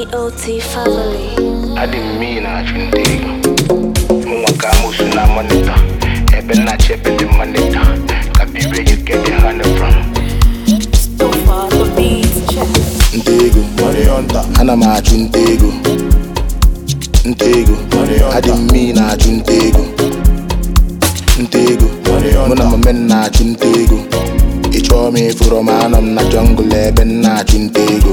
GOT family. adị m mme na-achụ nta ego mụnwa ka amụsụ na monita ebe m na-achị ebe dị monita ka bibe you get the honey from So far the beats check. nta ego ana m achụ nta ego nta ego adị m mme na-achụ nta ego nta ego mụ na mama m na-achụ nta ego ị chọọ m ịfụrụ m anọ m na jọngụl ebe m na-achụ nta ego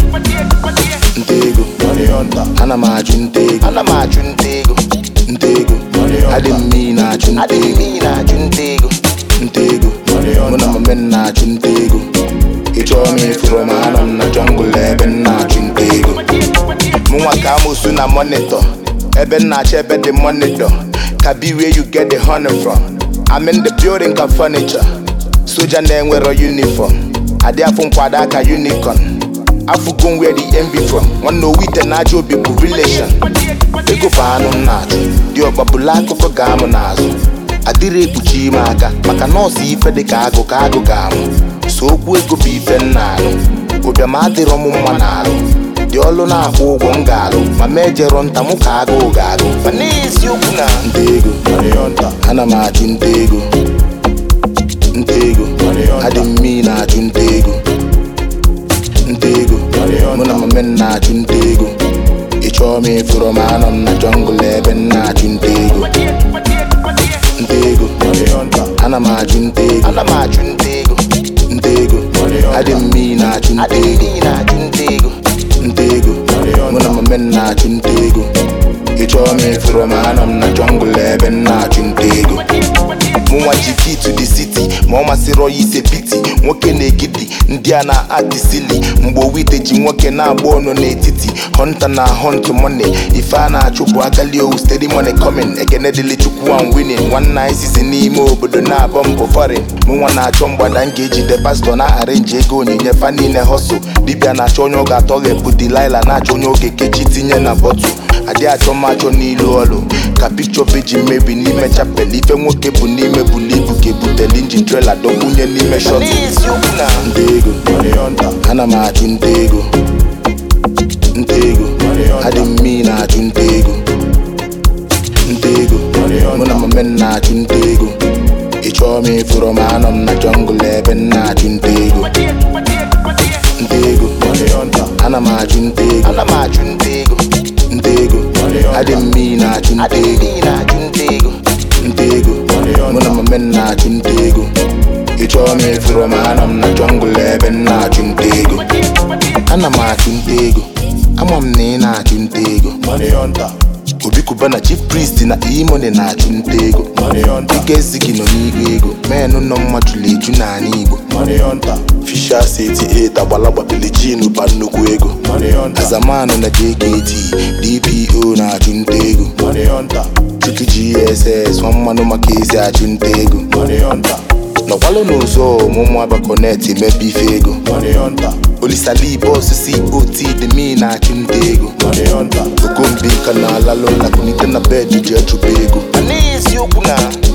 nta ego ana m achụ nta ego ana m achụ nta ego nta ego adị m mme na-achụ nta ego na-achụ nta ego nta ego mụ na mama m na-achụ nta ego ị chọọ m ịfụrụ m anọ m na jọngụl ebe m na-achụ nta ego mụnwa ka amụsụ na monitor ebe m na-achọ ebe dị monitor ka be where you get the honey from I'm in the building ka furniture soja na-enwero uniform adị afụ nkwado aka unicorn afụgo m where the envy from nwanne owite na aja obi bụ relation ego bụ anụ m na-achụ dị ọgbabụla akụkọ ga-amụ n'azụ adịrị ekpuchi ime aka maka nọọsụ ife dị ka agụ ka agụ ga-amụ so okwu ego bụ ife m na-alụ ụbịam adịrọ m mma n'alụ dị ọlụ na-akwụ ụgwọ m ga-alụ ma ma ejero nta mụ ka agụụ ga-agụ ma n'eziokwu na nta ego ana m achụ nta ego nta ego adị m mme na-achụ nta ego nta ego mụ na mama m na-achụ nta ego ị chọọ m ịfụrụ m anọ m na jọngụl ebe m na-achụ nta ego nta ego ana m achụ nta ego ana m achụ nta ego nta ego adị m mme na-achụ nta ego na-achụ nta ego nta ego mụ na mama m na-achụ nta ego ị chọọ m ịfụrụ m anọ m na jọngụl ebe m na-achụ nta ego mụnwa ji key to the city ma ọ masịrị ya ise piti nwoke na-egidi ndị a na-adịsili mgbe owite ji nwoke na-agba ọnụ n'etiti hunter na hunt money ife a na-achụ bụ agali owu steady money coming ekene dịlị chukwu and winning nwanne anyị sizi n'ime obodo na-abọ mbụ foreign mụnwa na-achọ mgbada m ga-ejide pastọ na arenji ego onyinye fa niile hustle dibịa na-achọ onye ọ ga-atọghepụ delilah na-achọ onye oge kechi tinye na bọtụ adị achọ m achọ n'ilu ọlụ ka pikchọ peji mmebi n'ime chapel ife nwoke bụ n'ime bulu ibu ka ebutele injin trela dọgbunye n'ime shọt nta ego ana m achụ nta ego nta ego adị m mme na-achụ nta ego nta ego mụ na mama m na-achụ nta ego ị chọọ m ịfụrụ m anọ m na jọngụl ebe m na-achụ nta ego nta ego ana m achụ nta ego ana m achụ nta ego nta ego adị m mme na-achụ nta ego na-achụ nta ego nta ego mụ na mama m na-achụ nta ego ị chọọ m ịfụrụ m anọ m na jọngụl ebe m na-achụ nta ego ana m achụ nta ego ama m na ị na-achụ nta ego obi kuba na chief priest na imone na-achụ nta ego ike ezighi nọ n'igwe ego menụ nọ mmadụ eju n'ala igbo fisha 78 agbalagba bilijin ba nnukwu ego azamanụ na jkt dpo na-achụ nta ego chuku gss nwa mmanụ maka ezi achụ nta ego nọkwalụ n'ụzọ ọmụmụ abakonet mebe ife ego olisali bọs cot dị mi na-achụ nta ego okombi ka na-alalụ na kunite na bed ji echụba ego n'eziokwu na